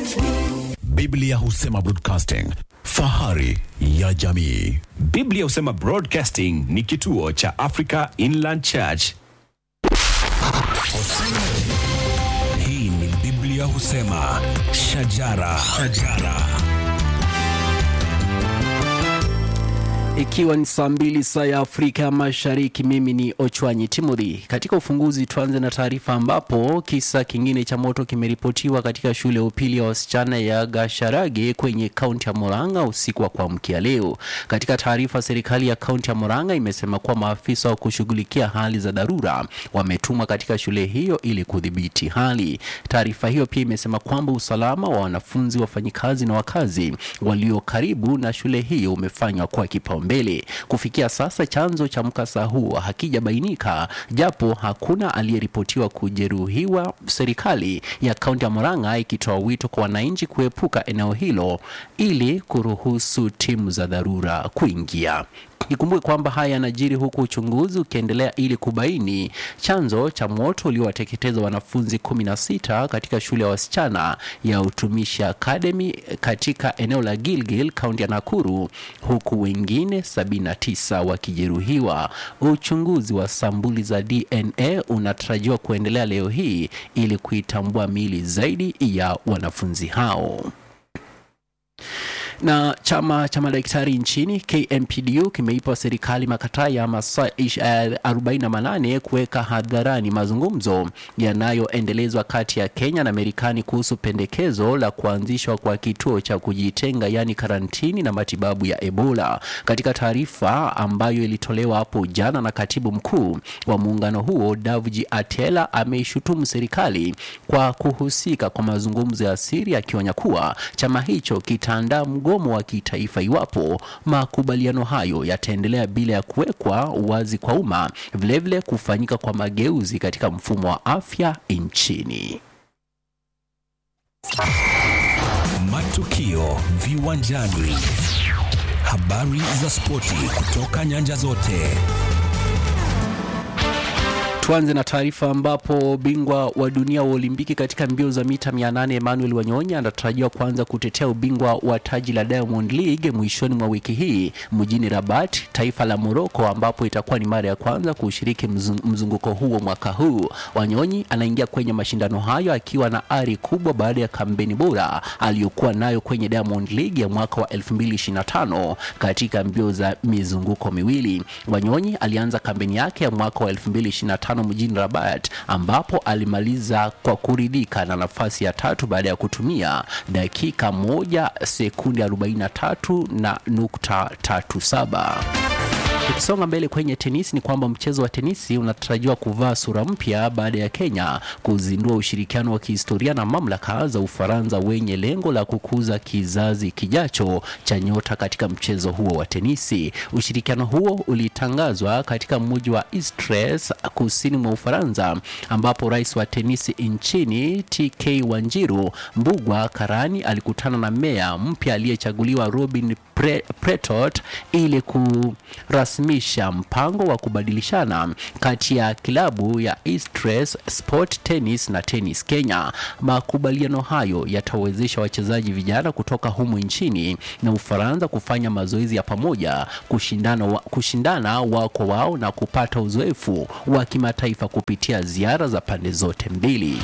Biblia husema broadcasting, fahari ya jamii. Biblia husema Broadcasting ni kituo cha Africa Inland Church. Hii ni Biblia husema shajara, shajara. Ikiwa ni saa mbili saa ya Afrika Mashariki, mimi ni Ochwanyi Timothy. Katika ufunguzi, tuanze na taarifa ambapo kisa kingine cha moto kimeripotiwa katika shule ya upili ya wasichana ya Gasharage kwenye kaunti ya Murang'a usiku wa kuamkia leo. Katika taarifa, serikali ya kaunti ya Murang'a imesema kuwa maafisa wa kushughulikia hali za dharura wametumwa katika shule hiyo ili kudhibiti hali. Taarifa hiyo pia imesema kwamba usalama wa wanafunzi, wafanyikazi na wakazi walio karibu na shule hiyo umefanywa kwa kipaumbele. Kufikia sasa chanzo cha mkasa huo hakijabainika, japo hakuna aliyeripotiwa kujeruhiwa, serikali ya kaunti ya Murang'a ikitoa wito kwa wananchi kuepuka eneo hilo ili kuruhusu timu za dharura kuingia. Ikumbuke kwamba haya yanajiri huku uchunguzi ukiendelea ili kubaini chanzo cha moto uliowateketeza wanafunzi 16 katika shule ya wasichana ya Utumishi Academy katika eneo la Gilgil, kaunti ya Nakuru, huku wengine 79 wakijeruhiwa. Uchunguzi wa sampuli za DNA unatarajiwa kuendelea leo hii ili kuitambua miili zaidi ya wanafunzi hao na chama cha madaktari nchini KMPDU kimeipa serikali makataa ya masaa ish- eh, 48 kuweka hadharani mazungumzo yanayoendelezwa kati ya Kenya na Marekani kuhusu pendekezo la kuanzishwa kwa kituo cha kujitenga yaani karantini na matibabu ya Ebola. Katika taarifa ambayo ilitolewa hapo jana na katibu mkuu wa muungano huo Davji Atela ameishutumu serikali kwa kuhusika kwa mazungumzo ya siri akionya kuwa chama hicho kitaandaa mgomo wa kitaifa iwapo makubaliano hayo yataendelea bila ya kuwekwa wazi kwa umma, vilevile kufanyika kwa mageuzi katika mfumo wa afya nchini. Matukio viwanjani, habari za spoti kutoka nyanja zote. Tuanze na taarifa ambapo bingwa wa dunia wa Olimpiki katika mbio za mita 800 Emmanuel Wanyonyi anatarajiwa kuanza kutetea ubingwa wa taji la Diamond League mwishoni mwa wiki hii mjini Rabat, taifa la Morocco, ambapo itakuwa ni mara ya kwanza kushiriki mzung- mzunguko huo mwaka huu. Wanyonyi anaingia kwenye mashindano hayo akiwa na ari kubwa baada ya kampeni bora aliyokuwa nayo kwenye Diamond League ya mwaka wa 2025 katika mbio za mizunguko miwili. Wanyonyi alianza kampeni yake ya mwaka wa 2025 mjini Rabat ambapo alimaliza kwa kuridhika na nafasi ya tatu baada ya kutumia dakika moja sekunde 43 na nukta tatu saba. Tukisonga mbele kwenye tenisi ni kwamba mchezo wa tenisi unatarajiwa kuvaa sura mpya baada ya Kenya kuzindua ushirikiano wa kihistoria na mamlaka za Ufaransa wenye lengo la kukuza kizazi kijacho cha nyota katika mchezo huo wa tenisi. Ushirikiano huo ulitangazwa katika mji wa Istres kusini mwa Ufaransa, ambapo rais wa tenisi nchini TK Wanjiru Mbugwa Karani alikutana na meya mpya aliyechaguliwa Robin Pre Pretot ili kurasmisha mpango wa kubadilishana kati ya klabu ya Istres Sport Tennis na Tennis Kenya. Makubaliano hayo yatawezesha wachezaji vijana kutoka humu nchini na Ufaransa kufanya mazoezi ya pamoja, kushindana, wa, kushindana wao kwa wao na kupata uzoefu wa kimataifa kupitia ziara za pande zote mbili.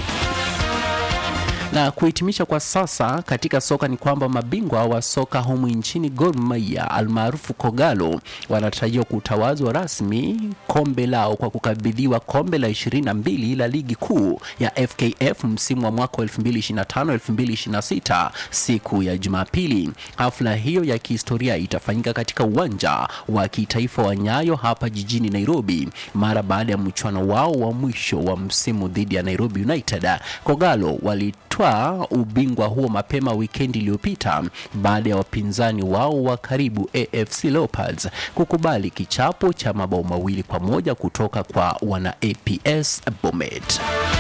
Na kuhitimisha kwa sasa katika soka ni kwamba mabingwa wa soka humu nchini Gor Mahia almaarufu Kogalo wanatarajiwa kutawazwa rasmi kombe lao kwa kukabidhiwa kombe la 22 la ligi kuu ya FKF msimu wa mwaka wa 2025-2026 siku ya Jumapili. Hafla hiyo ya kihistoria itafanyika katika uwanja wa kitaifa wa Nyayo hapa jijini Nairobi mara baada ya mchuano wao wa mwisho wa msimu dhidi ya Nairobi United. Kogalo wali walitwaa ubingwa huo mapema wikendi iliyopita baada ya wapinzani wao wa karibu AFC Leopards kukubali kichapo cha mabao mawili kwa moja kutoka kwa wana APS Bomet.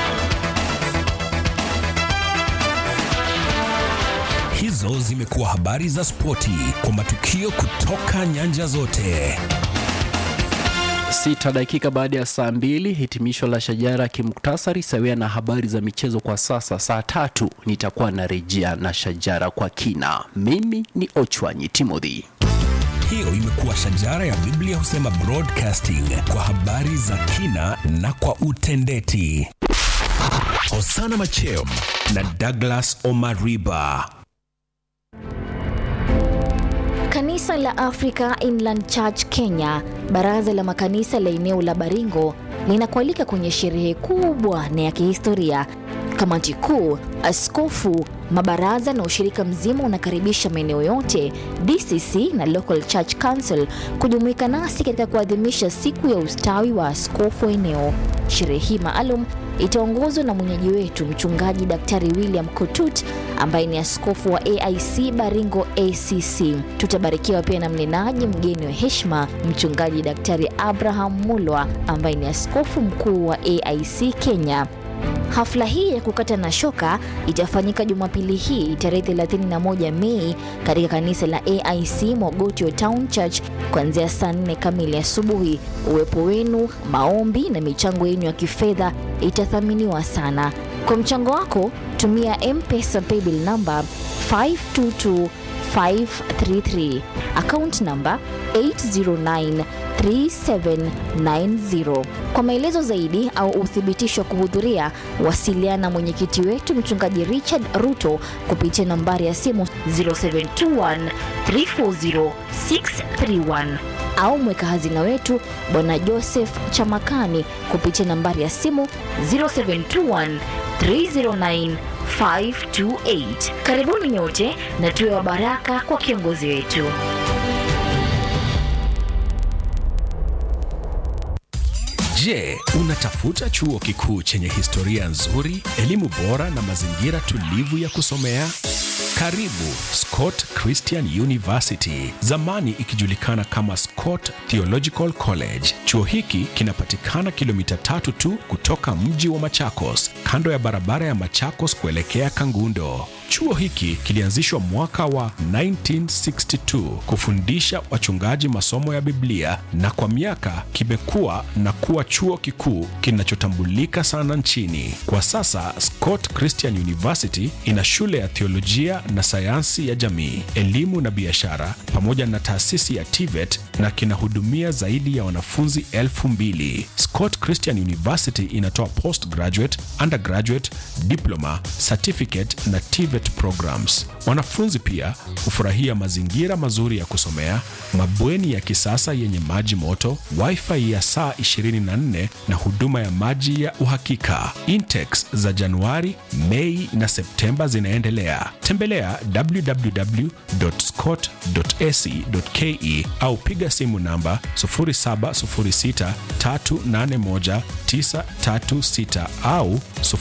Hizo zimekuwa habari za spoti kwa matukio kutoka nyanja zote. Sita dakika baada ya saa mbili, hitimisho la Shajara kimuktasari sawia na habari za michezo kwa sasa. Saa tatu nitakuwa narejea na Shajara kwa kina. Mimi ni Ochwanyi Timothy. Hiyo imekuwa Shajara ya Biblia husema broadcasting kwa habari za kina na kwa utendeti. Hosana Macheo na Douglas Omariba. Kanisa la Africa Inland Church Kenya, baraza la makanisa la eneo la Baringo linakualika kwenye sherehe kubwa na ya kihistoria. Kamati kuu, askofu, mabaraza na ushirika mzima unakaribisha maeneo yote DCC na Local Church Council kujumuika nasi katika kuadhimisha siku ya ustawi wa askofu wa eneo. Sherehe hii maalum itaongozwa na mwenyeji wetu mchungaji Daktari William Kotut ambaye ni askofu wa AIC Baringo ACC. Tutabarikiwa pia na mnenaji mgeni wa heshima mchungaji Daktari Abraham Mulwa ambaye ni askofu mkuu wa AIC Kenya. Hafla hii ya kukata na shoka itafanyika Jumapili hii tarehe 31 Mei katika kanisa la AIC Mogotio Town Church kuanzia saa 4 kamili asubuhi. Uwepo wenu, maombi na michango yenu ya kifedha itathaminiwa sana. Kwa mchango wako, tumia M-Pesa paybill number 522533 account number 8093790. Kwa maelezo zaidi au uthibitisho wa kuhudhuria, wasiliana na mwenyekiti wetu mchungaji Richard Ruto kupitia nambari ya simu 0721340631 au mweka hazina wetu bwana Joseph Chamakani kupitia nambari ya simu 0721 309 528. Karibuni nyote na tuwe wa baraka kwa kiongozi wetu. Je, unatafuta chuo kikuu chenye historia nzuri, elimu bora na mazingira tulivu ya kusomea? Karibu Scott Christian University, zamani ikijulikana kama Scott Theological College. Chuo hiki kinapatikana kilomita tatu tu kutoka mji wa Machakos, kando ya barabara ya Machakos kuelekea Kangundo. Chuo hiki kilianzishwa mwaka wa 1962 kufundisha wachungaji masomo ya Biblia na kwa miaka kimekuwa na kuwa chuo kikuu kinachotambulika sana nchini. Kwa sasa Scott Christian University ina shule ya theolojia na sayansi ya jamii, elimu na biashara pamoja na taasisi ya TVET na kinahudumia zaidi ya wanafunzi elfu mbili. Scott Christian University inatoa postgraduate, undergraduate, diploma, certificate na TVET programs. Wanafunzi pia hufurahia mazingira mazuri ya kusomea, mabweni ya kisasa yenye maji moto, wifi ya saa 24 na huduma ya maji ya uhakika. Intex za Januari, Mei na Septemba zinaendelea. Tembelea www.scott.ac.ke au piga simu namba 0706381936 au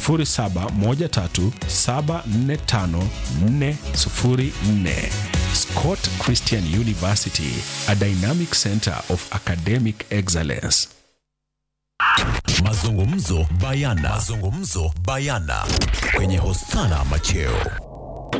0713745404. Scott Christian University, a dynamic center of academic excellence. Mazungumzo bayana. Mazungumzo bayana kwenye Hosana Macheo.